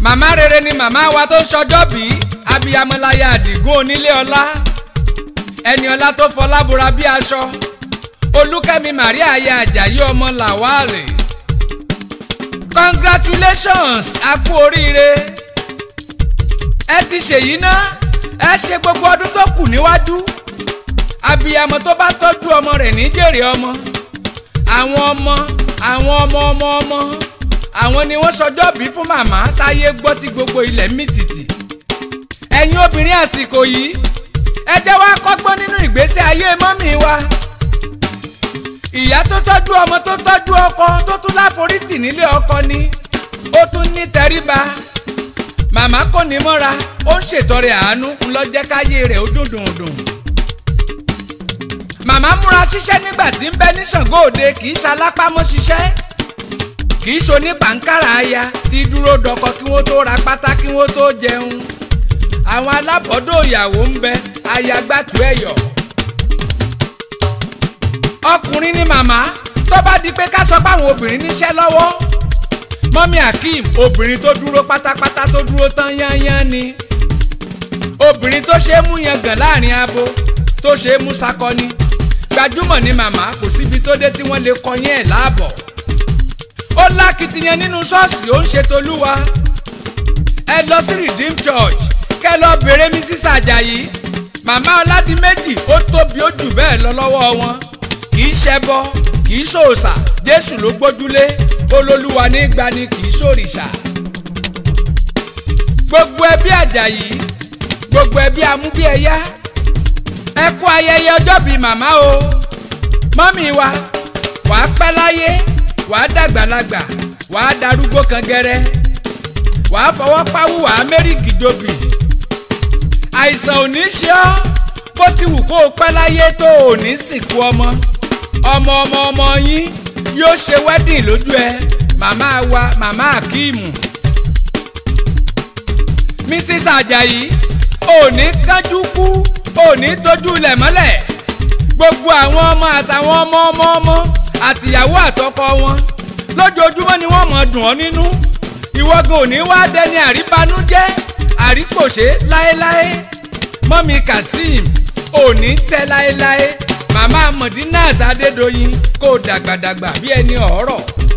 màmá rere ni màmá wa tó ń ṣọjọ́ bí abiyamọláya àdìgún onílé ọlá ẹni ọlá tó fọlá bora bí aṣọ olúkẹ́mi maria aya àjàyí ọmọ làwálè congratulations a kú oríire ẹ ti ṣèyí ná ẹ ṣe gbogbo ọdún tó kù níwájú abiyamọ tó bá tọ́jú ọmọ rẹ̀ ní jèrè ọmọ àwọn ọmọ àwọn ọmọ ọmọ ọmọ àwọn ni wọ́n ṣọjọ́ bí fún màmá táyé gbọ́ tí gbogbo ilẹ̀ mì tìtì ẹ̀yin obìnrin àsìkò yìí ẹ jẹ́ wá kọ́gbọ́n nínú ìgbésí ayé mọ́mì wa ìyá tó tọ́jú ọmọ tó tọ́jú ọkọ tó tún láforítì nílé ọkọ ni ó tún ní tẹríba màmá kò ní mọ́ra ó ń ṣètọrẹ àánú ńlọ́jẹ́ káyé rẹ̀ ó dùn dùn dùn màmá múra ṣiṣẹ́ nígbà tí ń bẹ ní Ṣàngó Òde kì í ṣalápámọ́ ṣiṣẹ́ kì í ṣoní pàǹkárà aya tí dúró dọkọ kí wọ́n tó ra pátá kí wọ́n tó jẹun àwọn alábọ̀dọ̀ ìyàwó ń bẹ ayagbátú ẹ̀yọ̀ ọkùnrin ni màmá tó bá di pé ká sọ pé àwọn obìnrin níṣẹ́ lọ́wọ́ mọ́mí akeem obìnrin tó dúró pátápátá tó dúró tán yányán ni obìnrin tó ṣe é mú yangàn láàrin abo tó ṣe é mú sakọni gbajúmọ̀ ni màmá kò síbi tó dé tí wọ́n lè kọyín ẹ̀ láàbọ̀ ó lákìtìyàn nínú ṣọ́ọ̀ṣì ó ń ṣe tolúwa ẹ lọ sí redeem church kẹ lọ bèrè Mrs. Àjàyí màmá ọládìméjì ó tóbi ó jù bẹ́ẹ̀ lọ lọ́wọ́ wọn kì í ṣẹbọ kì í ṣòòṣà jésù ló gbójúlé olólùwà ní gbani kì í ṣòrìṣà gbogbo ẹbí Àjàyí gbogbo ẹbí amúbíẹyá ẹ kú ayẹyẹ ọjọ́ bíi màmá o mọ́mì wa wàá pẹ́ láyé wàá dàgbàlagbà wàá darúgbó kan gẹ́rẹ́ wàá fọwọ́ páwú wàá mẹ́rìgì jòbì àìsàn ò ní ṣe ọ́ bó ti wù kó o pẹ́ láyé tó o ní sìnkú ọmọ ọmọ ọmọ ọmọ yín yóò ṣe wedding lójú ẹ màmá wa màmá akíìmù Mrs. Àjàyí ò ní kánjú kú ò ní tójú ilẹ̀ mọ́lẹ̀ gbogbo àwọn ọmọ àtàwọn ọmọ ọmọ ọmọ àtìyàwó àtọkọ wọn lójoojúmọ́ ni wọ́n mọ̀ dùn ọ́ nínú ìwọ́gun ò ní wá dẹni àríbanújẹ́ àrípòṣe láéláé mọ́mí kazeem ò ní tẹ́ láéláé màmá mọ̀dínà àtàdédọ́yìn kó dàgbàdàgbà bí ẹni ọ̀rọ̀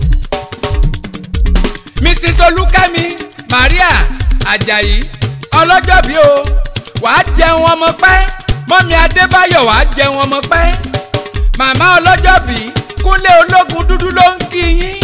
mrs olúkẹ́mi maria ajayi ọlọ́jọ́bí o wàá jẹun ọmọ pẹ́ mọ́mí adébáyọ̀ wàá jẹun ọmọ pẹ́ màmá ọlọ́jọ́bí kúnlé ológun dúdú ló ń kí yín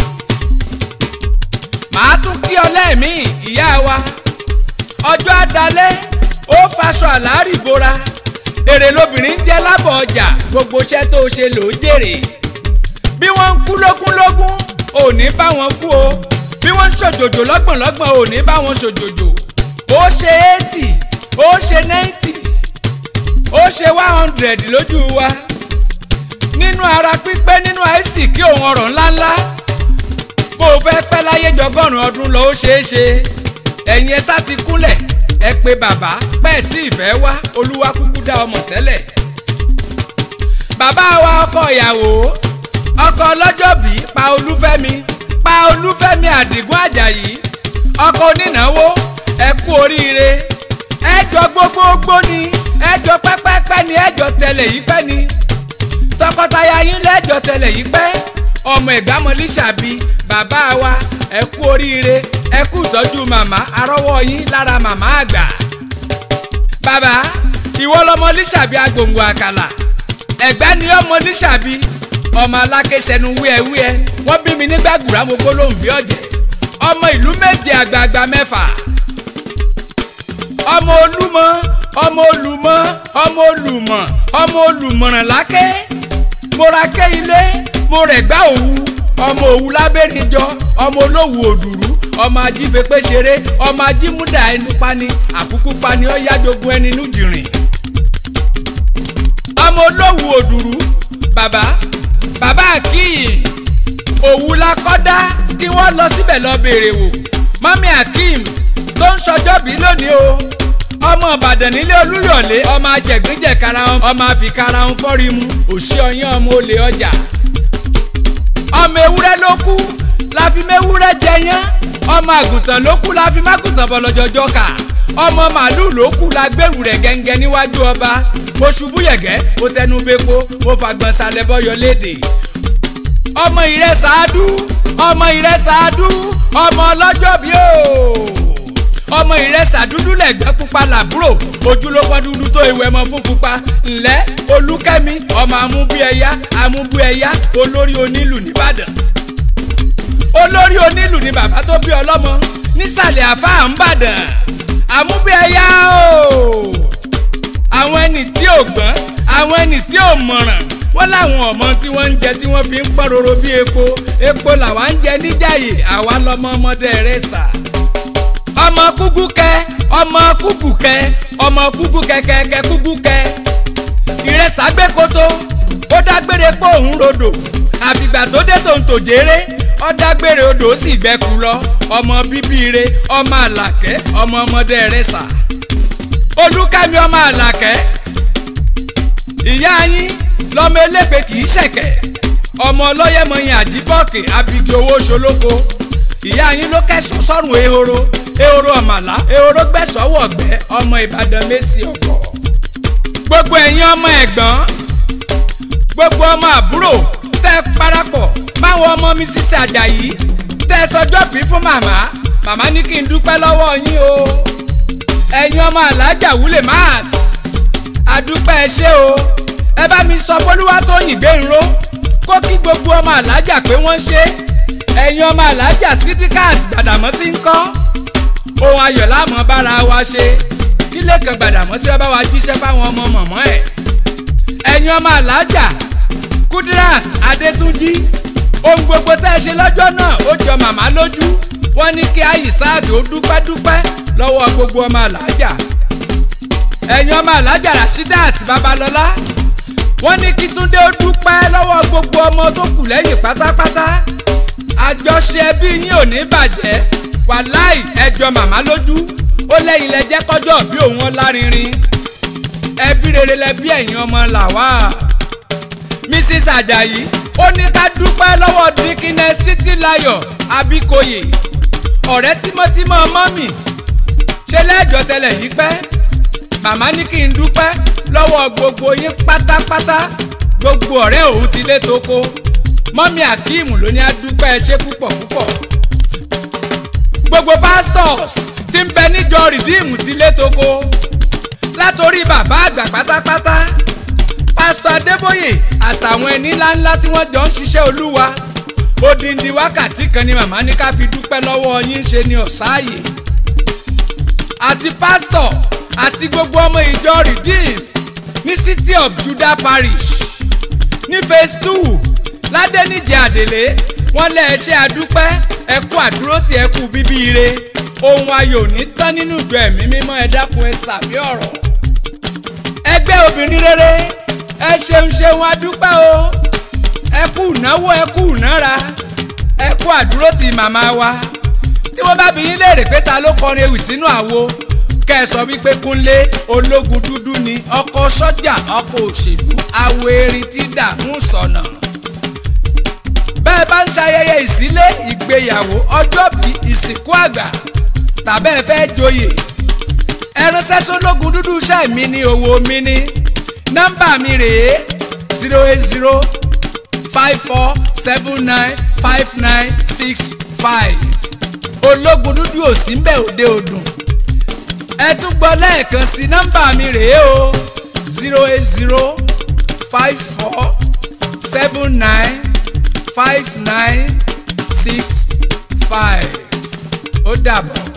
màá tún kí ọ lẹ́ẹ̀mí ìyá wa ọjọ́ àdálẹ́ ó faṣọ àlárì bora èrè lobìnrin jẹ́ lábọ̀ ọjà gbogbo iṣẹ́ tó ṣe ló jèrè bí wọ́n ń kú lógúnlógún ò ní bá wọn kú o bí wọ́n ń ṣòjòjò lọ́gbọ̀nlọ́gbọ̀n ò ní bá wọn ṣòjòjò ó ṣe eighty ó ṣe ninety ó ṣe one hundred lójú wa nínú ara pípé nínú àìsí kí òun ọ̀rọ̀ ńláńlá bó o fẹ́ pẹ́ láyé jọgọ́rùn ọdún lọ ó ṣeé ṣe ẹ̀yin ẹ sá ti kúnlẹ̀ ẹ pé bàbá pẹ́ẹ́ tí ìfẹ́ wá olúwa kúkú dá ọmọ tẹ́lẹ̀. bàbá wa ọkọ ìyàwó ọkọ ọlọ́jọ́bí pa olúfẹ́mi pa olúfẹ́mi àdìgún àjàyí ọkọ onínáwó ẹ kú oríire ẹjọ gbogbogbò ni ẹjọ pẹ́pẹ́pẹ́ ni ẹjọ tẹlẹ̀ yìí pẹ́ ni tọkọtaya yín lẹ́jọ tẹlẹ̀ yìí pẹ́ ọmọ ẹ̀gbámọ́lì ṣàbí bàbá wa ẹ kú oríire ẹ kú ìtọ́jú màmá arọ́wọ́ yín lára màmá àgbà. bàbá ìwọ lọmọ líṣàbí agbòǹgbò àkàlà ẹ̀gbẹ́ ni ọmọ líṣàbí ọmọ alákẹ́sẹ̀nu wíẹ́wíẹ́ wọ́n bí mi nígbà gbùrà mo gbólóhùn bí ọ̀jẹ̀ ọmọ ìlú méje àgbààgbà mẹ́fà ọmọ olúmọ ọmọ olùmọ ọmọ olùmọ ọmọ olùmọ̀ràn lákẹ́ mo ra kẹ́ ilé mo rẹ̀ gbá òwú ọmọ òwú lábẹ́rìnjọ ọmọ olówù òdùrú ọmọ ajífepé ṣeré ọmọ ajímúdà ẹnu pani àkúkú pani ó yájogun ẹni nújìrìn ọmọ olówù òdùrú bàbá bàbá akeem òwú la kọ́dá kí wọ́n lọ síbẹ̀ lọ béèrè wò mọ́mí akeem tó ń ṣọjọ́bí lónìí o ọmọ ìbàdàn nílé olúyọ̀lé ọmọ ajẹ̀gbẹ́jẹ̀kara ọmọ àfikara ń fọ́rí mu òṣì ọyàn ọmọ olè ọjà ọmọ ewúrẹ́ ló kú la fi mewúrẹ́ jẹyán ọmọ àgùntàn ló kú la fi mágùntàn bọ̀ lọ́jọ́jọ́ kà ọmọ màálù ló kú la gbèrú rẹ̀ gẹ́ngẹ́ níwájú ọba mo ṣubú yẹ̀gẹ́ mo tẹnu bepo mo fàgbọ̀n sálẹ̀ bọ́yọ léde ọmọ ìrẹ́ sàádú ọmọ ìrẹ́ sàádú ọmọ ọlọ́jọ́ bí o ọmọ ìrẹ́ sàdúdú lẹ̀gbẹ́ pupa làbúrò ojú ló pọ́n dúdú tó ìwẹ̀ mọ́ fún pupa ńlẹ́ olúkẹ́mi ọmọ amúbíẹ̀yá amúbíẹ̀yá olórí onílù nìbàdàn olórí onílù ni bàbá tó bí ọlọ́mọ nísàlẹ̀ àfáà ń bàdàn amúbíẹ̀yá o àwọn ẹni tí ò gbọ́n àwọn ẹni tí ò mọ̀ràn wọ́n láwọn ọmọ tí wọ́n ń jẹ tí wọ́n fi ń pọ́n roro bí epo epo làwa ń jẹ níjàyè àwa lọmọ ọmọdé rẹ sà. ọmọ kúkú kẹ ọmọ kúkú kẹ ọmọ kúkú kẹkẹkẹ kúkú kẹ ìrẹsà gbé koto ó dágbére pé òun rodò àfìgbà tó dé tó ń tò jèrè ó dágbére odò ó sì gbẹkú lọ ọmọ bíbí re ọmọ àlàkẹ́ ọmọ ọmọdé rẹ sà. olúkẹ́mi ọmọ àlàkẹ́ ìyá yín lọmọ elépe kì í ṣẹ̀kẹ̀ ọmọ ọlọ́yẹ̀mọyìn àjíbọ̀kè abigi owó ṣolóko ìyá yín ló kẹ́sọ̀ sọ́run ehoro ehoro ọ̀màlà ehoro gbẹ̀sọ̀wọ̀ ọ̀gbẹ́ ọmọ ìbàdàn mẹ́sì ọ̀gọ̀ gbogbo ẹ̀yin ọmọ ẹ̀gbọ́n gbogbo ọmọ àbúrò tẹ́ parapọ̀ máwọn ọmọ mi sísè àjàyí tẹ́ sọjọ́ bí fún màmá màmá ní kí n dúpẹ́ lọ́wọ́ yín o ẹ̀yin ọmọ alájà wúlẹ̀ máàtì àdúpẹ́ ẹ ṣé o ẹ bá mi sọ fọlúwa tó yìn gbẹ̀rún kó kí gbogbo ọmọ alájà pé wọ́n ṣe ẹ̀yin ọmọ alájà sídíkàt gbàdàmọ́sí ń kọ́ ohun ayọ̀ láàmú bára wa ṣe kílé kan gbàdàmọ́sí ọba wa jíṣẹ́ fáwọn ọmọ mọ̀mọ́ ẹ̀ ẹ̀yin ọmọ alájà Kudirat Adétúnjí ohun gbogbo tẹ́ ẹ ṣe lọ́jọ́ náà ó jọ màmá lójú wọ́n ní kí àyíṣáàdì ó dúpẹ́ dúpẹ́ lọ́wọ́ gbogbo ọmọ alájà ẹ̀yin ọmọ alájà Rashidat Babalọ́lá wọ́n ní kí Túndé ó dúpẹ́ lọ́wọ́ gbogbo ọmọ tó kù lẹ́yìn pátápátá àjọṣe ẹbí yín ò ní bàjẹ́ wàláì ẹjọ́ màmá lójú ó lẹ́yìn lẹ́jẹ́ kọjọ́ bí òun ọlárinrin ẹbí rere lẹbí ẹ̀yin ọmọ làwà Mrs Ajayi ó ní ká dúpẹ́ lọ́wọ́ dikines Títílayọ̀ Abíkóyè ọ̀rẹ́ tímọ́tímọ́ mọ́mì ṣe lẹ́jọ́ tẹ́lẹ̀ yìí pẹ́ màmá ní kí n dúpẹ́ lọ́wọ́ gbogbo yín pátápátá gbogbo ọ̀rẹ́ òun ti lé toko mọ́mí akeem ló ní adúpẹ́ ṣe púpọ̀ púpọ̀ gbogbo pastors ti ń bẹ níjọ rìdíìmù ti lé toko látòrí bàbá àgbà pátápátá pásítọ̀ adébóyè àtàwọn ẹni ńláńlá tí wọ́n jọ ń ṣiṣẹ́ olúwa odindi wákàtí kan ni màmá ní ká fi dúpẹ́ lọ́wọ́ yín ṣe ni ọ̀sáàyè àti pásítọ̀ àti gbogbo ọmọ ìjọ redeem ní city of judah parish ní phase two ládẹ́nìjẹ́ àdèlé wọ́n lé ẹṣẹ́ àdúpẹ́ ẹkú àdúró tí ẹkú bíbí ire ohun ayọ̀ ní tán nínú ìjọ ẹ̀mí mímọ́ ẹ dákun ẹ sàmì ọ̀rọ̀ ẹgbẹ́ obìnrin rere ẹ ṣeun ṣeun àdúpẹ́ o ẹkú ìnáwó ẹkú ìnára ẹkú àdúró tí màmá wa tí wọ́n bá bí yín léèrè pé ta ló kọrin ewì sínú àwo kẹ́ ẹ sọ wípé kúnlé ológun dúdú ni ọkọ sọ́jà ọkọ òṣèlú awo erin tí dààmú sọ̀nà. bẹ́ẹ̀ bá ń ṣayẹyẹ ìsílé ìgbéyàwó ọjọ́bí ìsìnkú àgbà tàbẹ́ fẹ́ joyè ẹranṣẹ́ sólógun dúdú iṣẹ́ mi ní owó mi ní nọ́mbà mi rèé zero eight zero five four seven nine five nine six five ológun dúdú òsì ń bẹ̀ òde òdùn ẹ tún gbọ́ lẹ́ẹ̀kan sí nọ́mbà mi rèé o zero eight zero five four seven nine five nine six five ó dàbọ̀.